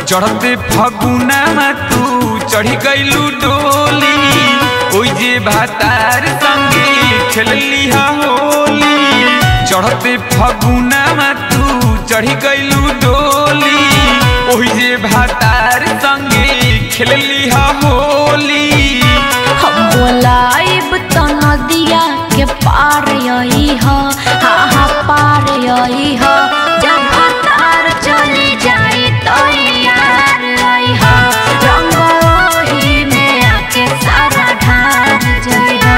चढ़ते फगुना तू चढ़ी गईलू डोली ओई जे भातार संगे खेलली हा होली चढ़ते फगुना तू चढ़ी गईलू डोली ओई जे भातार संगे खेलली हा होली हम बोलाइब त नदिया के पार यही ह हा हा पार यही ह जब तार चली जाई तो यार आई ह रंग ओही में आके सारा ढार जाई ह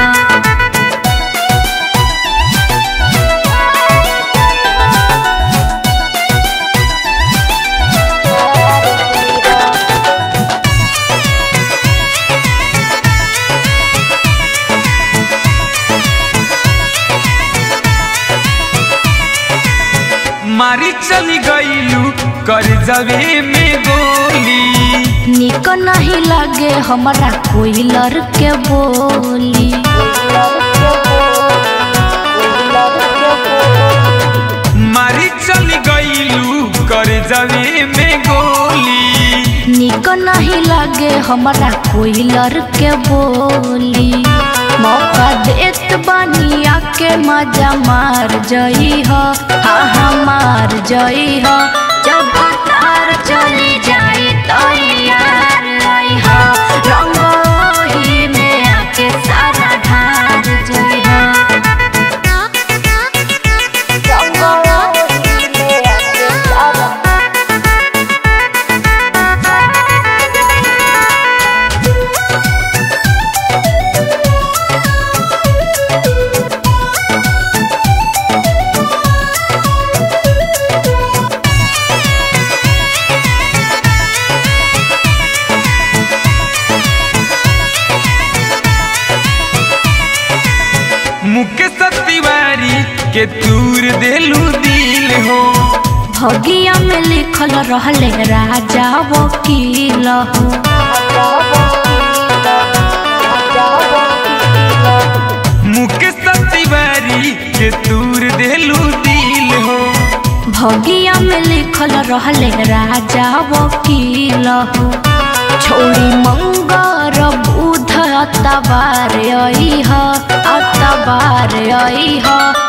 मारी चली गईलू कर जवे में गोली निक नहीं लगे हमरा कोई लड़के बोली मारी चली गईलू कर जवे में गोली निक नहीं लगे हमरा कोई लड़के बोली मौका देत बनिया के मजा मार जई ह हा हा मार जई ह जब तार चली जाई तो यार आई ह रंग ओही में आके सारा ढार जई ह रंग ओही में आके सारा मुकेश तिवारी के तूर देलू दिल हो भगिया में लिखल रहले राजा वकील हो मुकेश तिवारी के तूर देलू दिल हो भगिया में लिखल रहले राजा वकील हो छोड़ी मंगर बुध अतबार आई ह अतबार आई ह